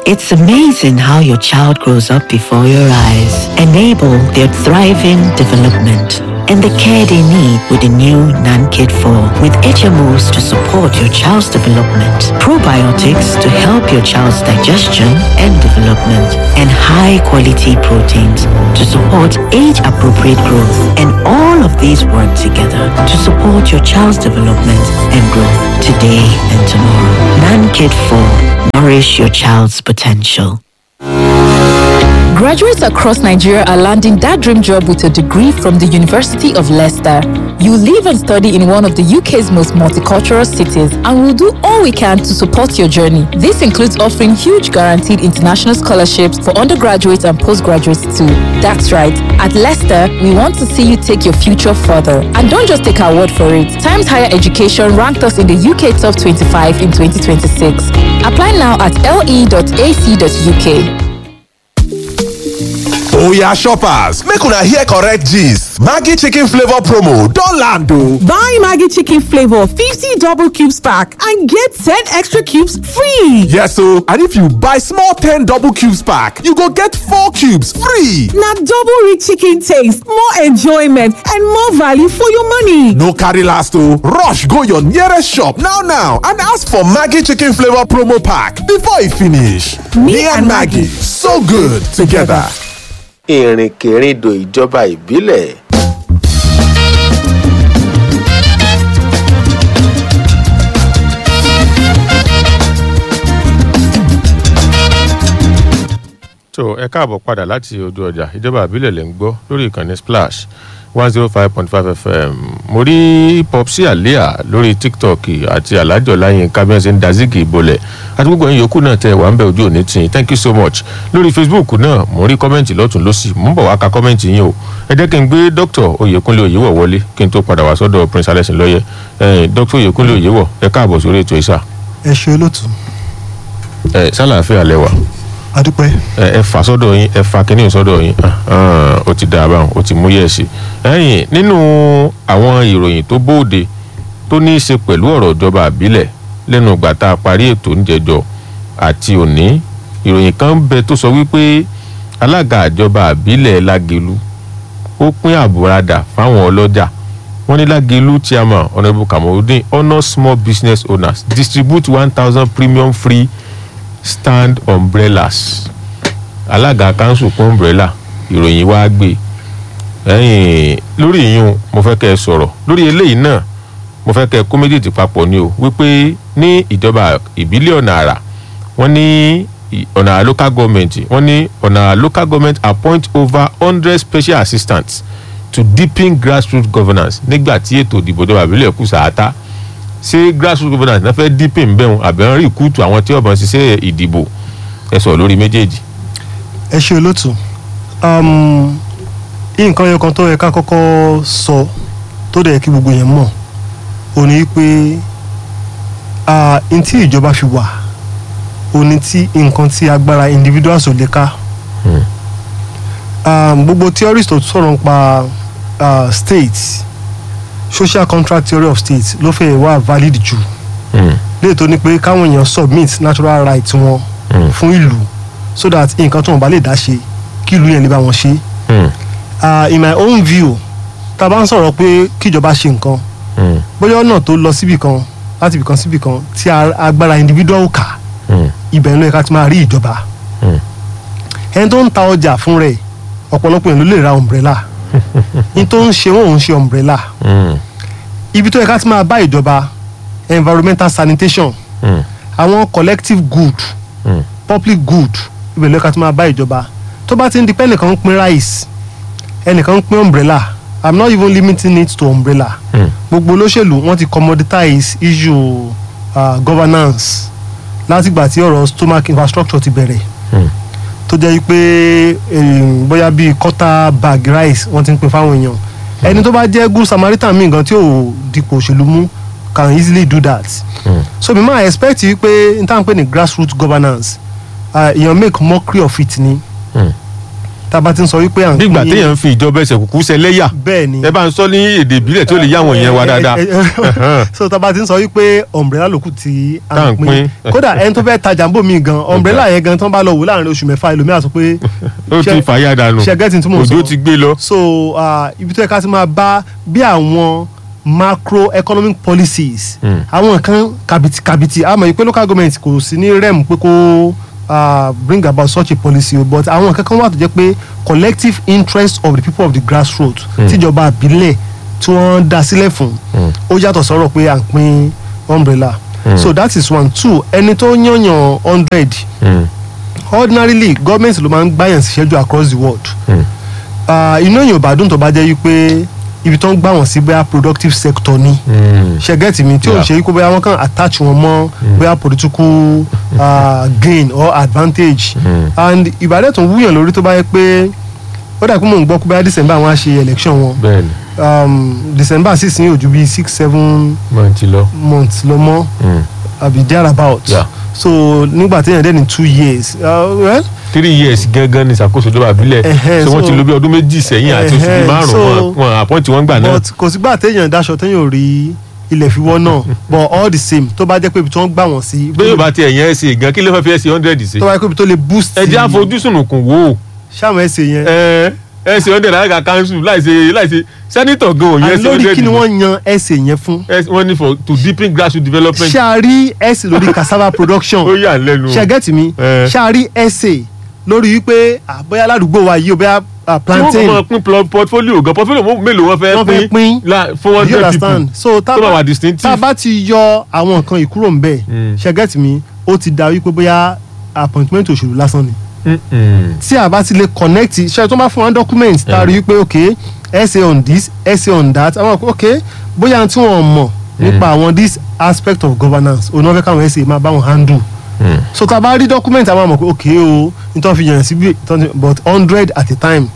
It's amazing how your child grows up before your eyes. Enable their thriving development and the care they need with the new NanKid 4 with HMOs to support your child's development, probiotics to help your child's digestion and development, and high quality proteins to support age appropriate growth. And all of these work together to support your child's development and growth today and tomorrow. NanKid 4 Nourish your child's potential. Graduates across Nigeria are landing that dream job with a degree from the University of Leicester. You live and study in one of the UK's most multicultural cities, and we'll do all we can to support your journey. This includes offering huge guaranteed international scholarships for undergraduates and postgraduates too. That's right. At Leicester, we want to see you take your future further. And don't just take our word for it. Times Higher Education ranked us in the UK Top 25 in 2026. Apply now at le.ac.uk. oya shoppers make una hear correct gist maggi chicken flavour promo don land o. Buy Maggie Chicken Flavor 50 double cubes pack and get 10 extra cubes free. yes o and if you buy small ten double cubes pack you go get four cubes free. Now double rich chicken taste, more enjoyment, and more value for your money. no carry last o rush go your nearest shop now now and ask for maggi chicken flavour promo pack before e finish. me and maggi so good together. ìrìnkèrindò ìjọba ìbílẹ̀ tó ẹ káàbọ̀ padà láti ojú ọjà ìjọba àbílẹ̀ lẹ́ ń gbọ́ lórí ìkànnì splash one zero five point five fm mo rí popsi alia lórí tiktok àti alájọ láyìn kábíyèsí ń dazigi ìbolẹ̀ àti gbogbo ẹ̀yin yòókù náà tẹ wà ń bẹ ojú òní tì thank you so much lórí facebook náà mo rí kọ́mẹ́ǹtì lọ́tún lọ́sì mo ń bọ̀ wá ka kọ́mẹ́ǹtì yín o ẹ jẹ́ kí n gbé dr oyèkúnlé oyèwọ̀ wọlé kí n tó padà wá sọ́dọ̀ prince alẹ́sìn lọ́yẹ ẹ̀yìn dr oyèkúnlé oyèwọ̀ ẹ káàbọ̀ sórí ètò ìsà ẹ ṣe olóòtú ẹ sálàáfíà lẹ́wà adúpẹ́ ẹ ẹ fà sọ́dọ̀ yín ẹ fà kínní sọ́dọ̀ yín ah, ó ti dà báwọn ó ti mú yẹ̀ sí. ẹ̀yìn nínú àwọn ìròyìn tó bóde tó ní í ṣe pẹ̀lú ọ̀rọ̀ ìjọba àbílẹ̀ lẹ́nu ìgbà tá a parí ètò oúnjẹjọ àti òní ìròyìn kan ń bẹ tó sọ wípé alága ìjọba àbílẹ̀ lágelu ó pín àbúradà fáwọn ọlọ́jà wọ́n ní lágelu chairman honourable kamorudin honour small business owners distribute one thousand premium free stand umbrellas alága kanṣu kún umbrella ìròyìn wá gbé ẹyìn lórí ìyún mo fẹ́ kẹ́ ẹ sọ̀rọ̀ lórí eléyìí náà mo fẹ́ kẹ́ ẹ kó méjèèjì papọ̀ ni o wípé ní ìjọba ìbílẹ̀ ọ̀nà àrà wọ́n ní ì- ọ̀nà àrà local government wọ́n ní ọ̀nà àrà local government appoint over hundred special assistants to deepen grassroots governance nígbà tí ètò ìdìbò ìjọba ìbílẹ̀ kù sàátá ṣé grassroots governance náà fẹ́ deepen bẹ́ẹ̀ àbẹ̀ ń rí ìkútù àwọn tí ọ̀bọ̀n ṣiṣẹ́ ìdìbò ẹ sọ̀rọ̀ lórí méjèèjì. ẹ ṣe olóòtú um, nǹkan yẹn kan tó yẹ ká kọ́kọ́ sọ tó dẹ̀ yẹ kí gbogbo yẹn mọ̀ ò ní pé ah, n tí ìjọba fi wà ò ní tí nǹkan tí agbára individuals ò lè ká Hmm. um, gbogbo theorist tó sọ̀rọ̀ nípa uh, state social contract theory of state ló fẹ́ wà valid jù Hmm. léè tó ní pé káwọn èèyàn submit natural rights wọn Hmm. fún ìlú so that nǹkan tó wọn bá lè dá ṣe kí ìlú yẹn lè bá wọn ṣe Hmm. uh, in my own view tá a bá ń sọ̀rọ̀ pé kíjọba ṣe nǹkan Hmm. bóyá ọ̀nà tó lọ síbì kan láti ibì kan síbì kan tí a- agbára individual kà Hmm. ibẹ̀ ló yẹ ká ti máa rí ìjọba Hmm. ẹni tó ń ta ọjà fún rẹ̀ ọ̀pọ̀lọpọ̀ èèyàn ló lè ra umbrella ní tó ń ṣe wọn ò ń ṣe umbrella Hmm. ibi tó yẹ ká ti máa bá ìjọba environmental sanitation Hmm. àwọn collective good Hmm. public good ibẹ̀ ló yẹ ká ti máa bá ìjọba tó bá ti ń di pé ẹnìkan ń pín rice ẹnìkan ń pín umbrella i'm not even limiting it to umbrella Hmm. gbogbo olóṣèlú wọn ti commoditize issue uh, governance látìgbà tí ọ̀rọ̀ stomach infrastructure ti bẹ̀rẹ̀ Hmm. tó jẹ́ pé um, bóyá bíi quarter bag rice wọ́n ti ń pín fáwọn èèyàn ẹni tó bá jẹ́ good samaritan míì gan tí ò dipò òṣèlú mú can easily do that Hmm. so mi máa expect yìí pé n táwọn pè ní grassroots governance uh, èèyàn make mockery of it ni Hmm. tá a bá ti ń sọ wípé à ń nígbà téèyàn ń fi ìjọba ẹsẹ̀ kúkú ṣẹlẹ́yà bẹ́ẹ̀ ni ẹ bá ń sọ ní èdè ìbílẹ̀ tí ó lè yá àwọn èèyàn wa dáadáa Eh, eh, eh, so tá a bá ti ń sọ wípé umbrella lòkù tí Tá à à ń ń pín pín. kódà ẹni tó fẹ́ tajà ń bò mí gan umbrella yẹn gan tán bá lọ wò láàrin oṣù mẹ́fà ẹlòmíà sọ pé ó ti ṣe- fàyà dànù ṣe gẹ́tì tí mò ń sọ òjò ti gbé lọ. so ah, ibi tó yẹ ká ti máa bá bí àwọn macroeconomic policies Mm. àwọn nǹkan kàbìtì kàbìtì àmọ́ yìí pé local government kò sí ní rem pé kó ah, bring about such a policy o but àwọn nǹkan kan wà tó jẹ́ pé collective interest of the people of the grassroots tíjọba àbílẹ̀ tí wọ́n dá sílẹ̀ fún ó yàtọ̀ sọ̀rọ̀ pé à ń pín umbrella so that is one two ẹni tó yànyàn hundred Mm. ordinarily government ló máa ń gbàyàn síṣẹ́jú across the world Mm. Ah, inú èèyàn ò bá dùn tó bá jẹ́ wípé ibi tó ń gbà wọ́n sí bóyá productive sector ni Mm. ṣẹgẹ́tì mi tí ò ń Yeah. ṣe wípé bóyá wọ́n kàn attach wọn mọ́ bóyá political ah, gain or advantage and ìbàdàn tó ń wúyàn lórí tó bá yẹ pé ó dà pé mò ń gbọ́ pé bóyá december wọn á ṣe election wọn bẹ́ẹ̀ni um, december sì sí ojú bíi six seven máa ti lọ. months lọ mọ́ Mm. àbí there about Yeah. so nígbà téèyàn dẹ́ ní two years uh, well three years gangan ni ìṣàkóso ìjọba àbílẹ̀ Ẹhẹ́, so wọ́n ti so- lo bí ọdún méjì sẹ́yìn àti oṣù bíi Ẹhẹ́, márùn-ún so- wọn- wọn àpọ́ǹtì wọn gbà náà. but kò sígbà téèyàn daṣọ téèyàn ò rí ilẹ̀ fi wọ́ náà but all the same tó bá jẹ́ pé ibi tí wọ́n gbà wọ́n sí bí yóò bá ti ẹ̀yìn ẹ̀sìn gan kí ló fẹ́ fi ẹ̀sìn hundred sí. tó bá jẹ́ pé ibi tó lè boost ẹ jẹ́ àfojúsùn kùn wò ó. ṣáàmù ẹsẹ̀ yẹn ẹ ẹ̀sìn hundred alága council láìsí láìsí sẹ́nitọ̀ gan òyìn and ẹ̀sìn lórí hundred kí ni wọ́n yan ẹsẹ̀ yẹn fún wọ́n ní for to deepen grassroots development. ṣáàrí ẹsẹ̀ lórí cassava production ó yà ń lẹ́nu. ṣẹ́gẹ́tì mi Eh. ṣáàrí ẹsẹ̀ lórí wípé ah, bóyá ládùúgbò wa yìí o bóyá ah, tí wọ́n kò plantain máa pín pl- portfolio gan portfolio mó- mélòó wọ́n wọ́n fẹ́ fẹ́ pín pín la- fún one you hundred understand people so tá tó máa wà bá tá distinctive. a bá ti yọ àwọn nǹkan ìkúrò ń bẹ̀ Mm. ṣẹ́gẹ́tì mi ó ti da wípé bóyá appointment òṣèlú lásán ni Mm-mm. tí a bá ti lè connect ṣe tó bá fún wa document tá a rí i pé ok essay on this essay on that àwọn ok bóyá tí wọ́n mọ̀ nípa àwọn this aspect of governance òun náà fẹ́ káwọn essay máa bá wọn handle Mm. so tá a bá rí document àwọn àmọ̀ pé ok o nítorí fi yàn síbi but hundred at a time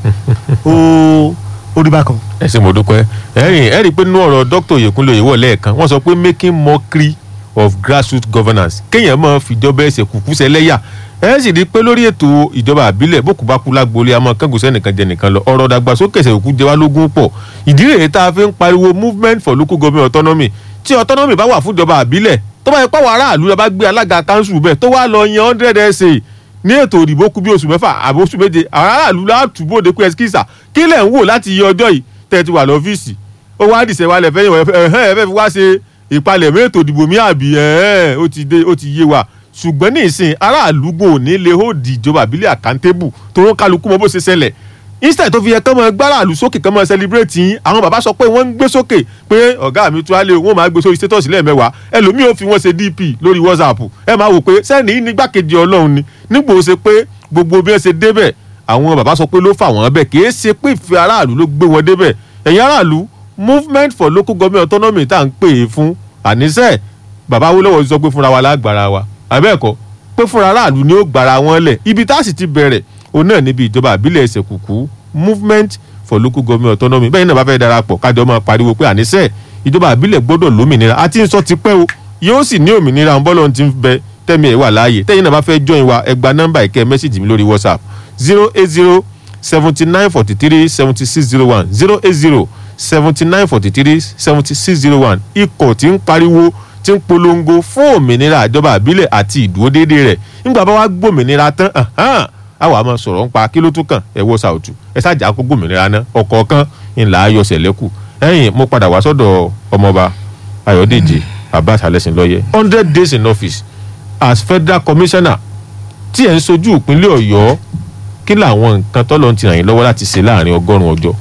ó ó rí bákan. ẹ ṣe mo dúpẹ́ ẹ̀rìn ẹ rí i pé nínú ọ̀rọ̀ dr oyekunle oyèwọ̀ lẹ́ẹ̀kan wọ́n sọ pé making mockery of grassroots governance kéèyàn máa fìjọba ẹsẹ̀ kùkú sẹlẹ́yà ẹ sì rí i pé lórí ètò ìjọba àbílẹ̀ bókù bá kú lágboolé àmọ́ kángun sẹ́nìkan jẹ nìkan lọ ọ̀rọ̀ dàgbàsókè ẹsẹ̀ òkú jẹ wá lógún pọ̀ ìdí rèé tá a fi ń pariwo movement for local government autonomy tí autonomy bá wà fún ìjọba àbílẹ̀ tó bá yẹ pé àwọn aráàlú la bá gbé alága council bẹ́ẹ̀ tó wá lọ yan hundred essay ní ètò òdìbò kú bí oṣù mẹ́fà àbí oṣù méje àwọn aráàlú látúbọ̀ de pé ẹsikísà kí lẹ̀ ń wò láti iye ọjọ́ yìí tẹ́ ẹ ti wà lọ́fíìsì ó wá dìṣẹ́ wa lẹ̀ fẹ́ yẹn ẹ̀hẹ́n ẹ fẹ́ fi wá ṣe ìpalẹ̀mọ́ ètò ìdìbò mi àbí ẹ̀hẹ́n ó ti dé ó ti yé wa ṣùgbọ́n ní ìsìn aráàlú gbò ní lè ó di ìjọba àbílẹ̀ àkántébù tó ń kálukú mọ bó ṣe ṣẹlẹ̀ instead tó fi yẹ kán mọ gbáràlú sókè kán mọ celebrate yín àwọn bàbá sọ pé wọ́n ń gbé sókè pé ọ̀gá mi tún á lé wọ́n máa gbé sórí status lẹ́ẹ̀mẹ́wàá ẹlòmíì ò fi wọ́n ṣe dp lórí whatsapp ẹ máa wò pé sẹ́ni nígbàkejì ọlọ́run ni nígbò ó ṣe pé gbogbo bí wọ́n ṣe débẹ̀ àwọn bàbá sọ pé ló fà wọ́n bẹ̀ kì í ṣe pé ìfẹ́ aráàlú ló gbé wọn débẹ̀ ẹ̀yin aráàlú movement for local government autonomy tá à ń pè é fún àníṣe bàbá Awólọ́wọ̀ sọ pé fúnra wa lágbára wa àbẹ́ẹ̀kọ́ pé fúnra aráàlú ni ó gbára wọn lẹ̀ ibi tá a sì ti bẹ̀rẹ̀ òun náà níbi ìjọba àbílẹ̀ ẹsẹ̀ kùkú movement for local government autonomy bẹ́ẹ̀ náà bá fẹ́ darapọ̀ kájọ máa pariwo pé àníṣe ìjọba àbílẹ̀ gbọ́dọ̀ lómìnira àti ń sọ ti pẹ́ o yóò sì ní òmìnira ń bọ́lọ̀ ti ń bẹ tẹ́mi ẹ̀ wà láàyè tẹ́yìn náà bá fẹ́ join wa ẹ gba nọ́mbà ìkẹ́ mẹ́sàgì mi lórí whatsapp zero eight zero seventy nine forty three seventy six zero one zero eight zero seventy nine forty three seventy six zero one ikọ̀ tí ń pariwo tí ń polongo fún òmìnira ìjọba àbílẹ̀ àti ìdúródédé rẹ̀ nígbà bá wá gbòmìnira tán ahán, a wà máa sọ̀rọ̀ ń pa kí ló tún kàn ẹ wọ́ sàòtù ẹ ṣáàjà kó gbòmìnira náà ọ̀kọ̀ọ̀kan ńlá ayọ̀sẹ̀ lẹ́kù ẹ̀yìn mo padà wá sọ́dọ̀ ọmọọba ayọ̀dèjì abbas alẹ́sìnlọ́yẹ hundred days in office as federal commissioner tí ẹ̀ ń sojú ìpínlẹ̀ ọ̀yọ́ kí làwọn nǹkan tọ́lọ́ ti ràn yín lọ́wọ́ láti ṣe láàrin ọgọ́rùn-ún ọjọ́.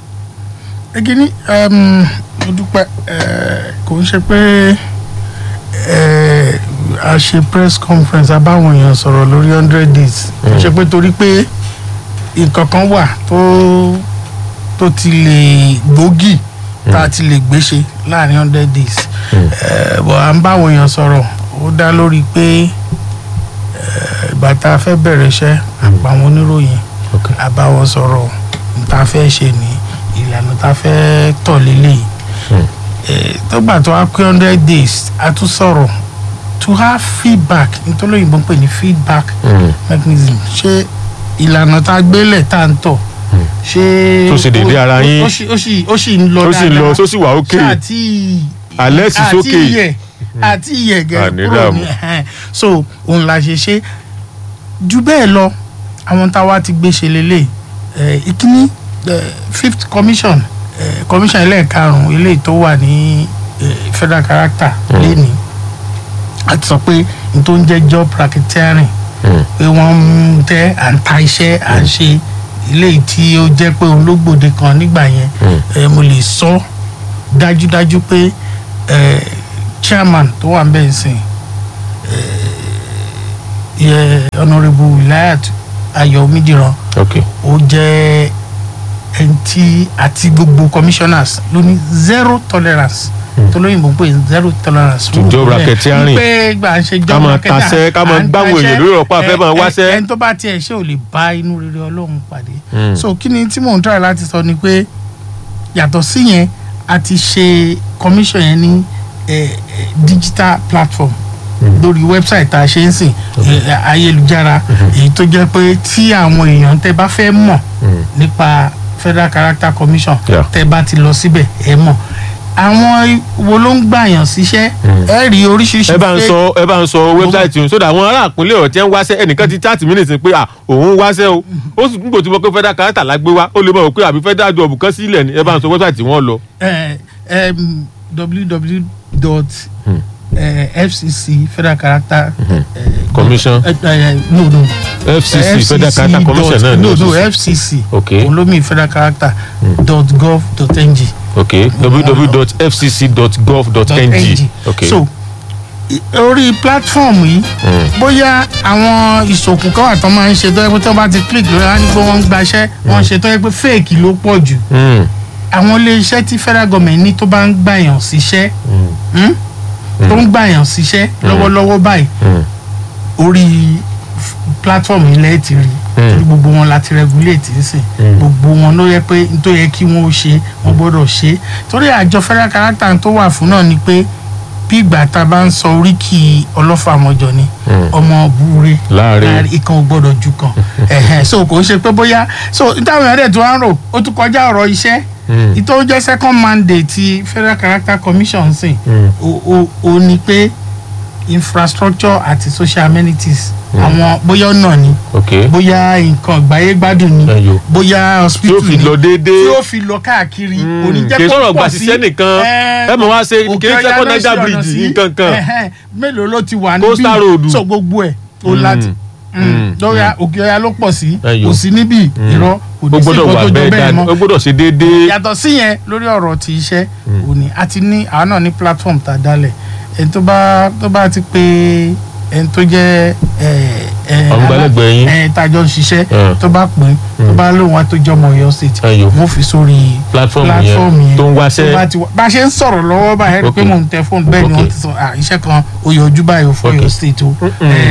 ekini mo dúpẹ́ eh, kò ń ṣe pé eh, a ṣe press conference abáwọn èèyàn sọ̀rọ̀ lórí hundred days kò ń ṣe pé torí pé nǹkan kan wà tó tó ti lè gbòógì tá a ti lè gbéṣe láàrin hundred days Eh, bọ̀ à ń báwọn èèyàn sọ̀rọ̀ ó dá lórí pé eh, ìgbà tá a fẹ́ bẹ̀rẹ̀ iṣẹ́ àpàwọn oníròyìn Okay. a bá wọn sọ̀rọ̀ n ta fẹ́ ṣe ní ìlànà ta fẹ́ tọ̀ lélẹ̀ tó gbà tó wá pé hundred days a tún sọ̀rọ̀ to have feedback nítorí òyìnbó ń pè ní feedback Mm. mechanism ṣé ìlànà tá a gbélẹ̀ tá a ń tọ̀ ṣé Tó ṣe déédéé ara yín. ó sì ó sì ó sì ń lọ Ó sì ń lọ, tó sì wà okay. àti Alẹ́ sì sókè. àti iyẹ̀ àti iyẹ̀ gẹ̀ Àní kúrò dààmú. ní ẹ̀hẹ́n. so òun la ṣe ṣe ju bẹ́ẹ̀ lọ àwọn táwa ti gbé ṣe lélẹ̀ ẹ̀ ìkíní eh, fifth commission eh, commission ẹlẹ́ẹ̀karùn-ún eléyìí tó wà ní eh, federal character lẹ́ni a ti sọ pé n tó ń jẹ́ job racketeering pé wọ́n ń tẹ́ à ń ta iṣẹ́ à ń ṣe eléyìí tí ó jẹ́ pé òun ló gbòde kan nígbà yẹn eh, mo lè sọ dájúdájú pé eh, chairman tó wà ń bẹ̀ sìn yẹ honourable wilayat ayọ̀ omidiran ok ó jẹ́ ẹni tí àti gbogbo commissioners ló ní zero tolerance tó lóyìnbó ń pè ní zero tolerance. To job racketeering. pé gbà ń ṣe job Ká máa racketeering, tasẹ́, ká máa à ń gbáwọn taṣẹ́, èèyàn lórí ọ̀pá àfẹ́ máa ẹ- ẹ- wáṣẹ́. ẹni tó bá tiẹ̀ ṣe ò lè bá inú rere ọlọ́run pàdé. Mm. so kí ni tí mò ń try láti sọ ni pé yàtọ̀ sí yẹn a ti ṣe commission yẹn ní eh, eh, digital platform lórí website tá a ṣe ń sìn eh, ayélujára èyí tó jẹ́ pé tí àwọn èèyàn tẹ́ bá fẹ́ mọ̀ nípa federal character commission Yeah. tẹ́ bá ti lọ síbẹ̀ ẹ mọ̀ àwọn wo ló ń gbàyàn síṣẹ́ ẹ rí oríṣiríṣi ẹ bá ń fake- sọ ẹ bá ń sọ wẹ́bsáìtì yìí sódà àwọn ará àpínlẹ̀ ọ̀tí ń wáṣẹ́ ẹnìkan ti chat mí nìsín pé à òun wáṣẹ́ o ó sì ń gbòtí mọ́ pé federal character la gbé wá ó lè mọ̀ pé àbí federal job kan sílẹ̀ ni ẹ bá ń sọ wẹ́bsáìtì wọn lọ. eh, um, www dot fcc federal character eh, Commission. eh, eh, no no FCC Federal Character Commission náà ni no ó no sì- fcc Okay. olómi federal character dot gov dot ng ok www.fcc.gov.ng ok so i- orí platform yìí bóyá àwọn ìṣòkùn kan wà tó máa ń ṣe tó yẹ pé tó bá ti click lórí wọn á ní pé wọ́n ń gbaṣẹ́ wọ́n ń ṣe tó yẹ pé fake ló pọ̀ jù Mm, àwọn iléeṣẹ́ tí federal government ní tó bá ń gbàyàn síṣẹ́ hmm? tó ń gbàyàn síṣẹ́ lọ́wọ́lọ́wọ́ báyìí mm, orí f- platform ilẹ̀ ti rí torí gbogbo wọn láti regulate nísìn gbogbo wọn ló yẹ pé n tó yẹ kí wọn ó ṣe wọn gbọ́dọ̀ ṣe torí àjọ federal character tó wà fún náà ni pé bí ìgbà tá a bá ń sọ oríkì ọlọ́fà mọ́jọ ni ọmọ búre Láàrin. ìkan ò gbọ́dọ̀ ju kan ẹ̀hẹ̀n. so kò ń ṣe pé bóyá so táwọn èèyàn dẹ̀ tó wá ń rò ó tún kọjá ọ̀rọ̀ iṣẹ́ ìtọ́ jẹ́ second mandate ti federal character commission sìn ó ó ó ní pé infrastructure àti social amenities àwọn bóyá ọ̀nà ni ok bóyá nǹkan ìgbáyé gbádùn ni Ẹyọ. bóyá tí hospital ó fi ni lọ déédéé tí ó fi lọ káàkiri Mm, kò ní jẹ́ kì í kó sọ̀rọ̀ pọ̀ gbà sí síṣẹ́ nìkan. ẹ, Ẹ mọ̀ wá ṣe Òkè kì í ṣe Ọya kó ló Niger ṣe ọ̀nà Bridge sí. nǹkan kan. Ẹhẹ́n, mélòó ló ti wà Coastal road. níbí so gbogbo ẹ̀ ó láti mm, lórí òkè ọya ló pọ̀ sí Ẹyọ. kò sí níbí irọ́ kò ó ní sí gbọ́dọ̀ nǹkan wà tó jọ bẹ́ẹ̀ bẹ́ẹ̀ dáadáa mọ́ ó gbọ́dọ̀ ṣe déédéé yàtọ̀ sí yẹn lórí ọ̀rọ̀ ti iṣẹ́ òní àti ní àwọn náà ní platform tá a dálẹ̀ ẹni tó bá tó bá ti pé ẹni tó jẹ́ ẹ ẹ Ọ̀ngbálẹ́gbẹ̀ẹ́ yín. ẹ tájọ́ ń ṣiṣẹ́ Mm. tó bá pín tó bá lóun wá tó jọmọ Ọ̀yọ́ state Ẹyọ. wọ́n fi sórí Platform yẹn tó ń wáṣẹ́. bá ti wá- bá a ṣe ń sọ̀rọ̀ lọ́wọ́ báyìí ẹ rí i pé Ok. mò ń tẹ fóònù bẹ́ẹ̀ ni Ok. wọ́n ti sọ à iṣẹ́ kan ó yọjú báyìí ó fọ́ Ok. Ọ̀yọ́ state o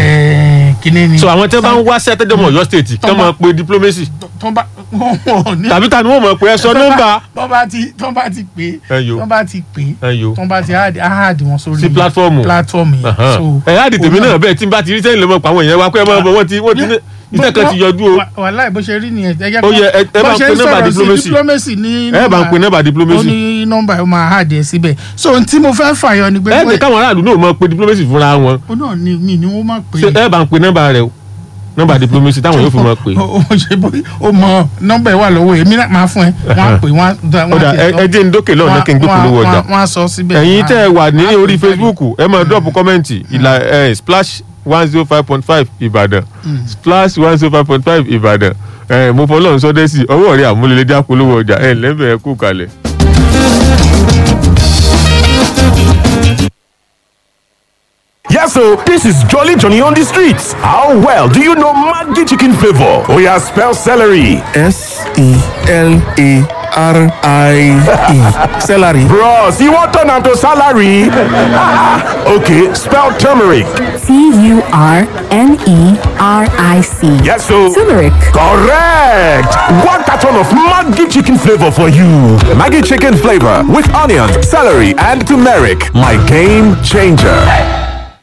ẹ kíní ni so àwọn tí wọ́n bá ń wáṣẹ́ tẹ́jọ́ Ọ̀yọ́ state kí wọ́n máa pe diplomacy tó bá wọ́n ò ní tàbí ta ni wọ́n mọ̀ pé ẹ sọ nọ́mbà tó bá ti tó bá ti pè é Ẹyọ. tó bá ti pè é Ẹyọ. tó bá ti áàdì áàdì wọn sórí Sí platform. platform yẹn Ahan. ẹ á di tèmi náà bẹ́ẹ̀ tí n bá ti rí sẹ́yìn lọ́mọ pa àwọn èèyàn wa pé ẹ máa bọ̀ wọ́n ti wọ́n ti ní iṣẹ́ kan ti yọjú o wàhálà bó ṣe rí nìyẹn ẹ Ó yẹ, ẹ- ẹ bá ń pe nọ́mbà diplomacy. diplomacy ní ẹ bá ń pe nọ́mbà ó diplomacy ní nọ́mbà ẹ máa áàdì ẹ síbẹ̀ so ohun tí mo fẹ́ fàyọ ni pé ẹ jẹ́ káwọn aráàlú náà mọ̀ pé diplomacy fúnra wọn ó náà ni mi ni wọ́n máa pè ṣé ẹ bá ń pe nọ́mbà rẹ o nọ́mbà diplomacy táwọn yóò fi mọ̀ pé ó ó ṣe bó ó mọ nọ́mbà ẹ wà lọ́wọ́ èmi náà máa fún ẹ wọ́n á pè wọ́n á ó dà ẹ ẹ jẹ́ ń dókè lọ́nà kí n gbé polówó ọjà wọ́n á sọ síbẹ̀ ẹ̀yin tẹ́ ẹ wà ní Wọ́n á orí pè facebook ẹ máa drop kọ́mẹ́ǹtì ìlà ẹ splash one zero five point five ìbàdàn splash one zero five point five ìbàdàn ẹ mo fọlọ́run sọdẹ́sì ọwọ́ rẹ àmúlẹ̀lẹ́dẹ́ àpolówó ọjà ẹ lẹ́bẹ̀ẹ́ kú kalẹ̀. Yes, so this is Jolly Johnny on the streets. How well do you know Maggi chicken flavor? Oh yeah, spell celery. S E L A R I E. Celery. Bros, you want turn am to salary? okay, spell turmeric. T U R N E R I C. Yes, so Turmeric. correct. One carton of Maggi chicken flavor for you. Maggi chicken flavor with onions, celery, and turmeric. My game changer.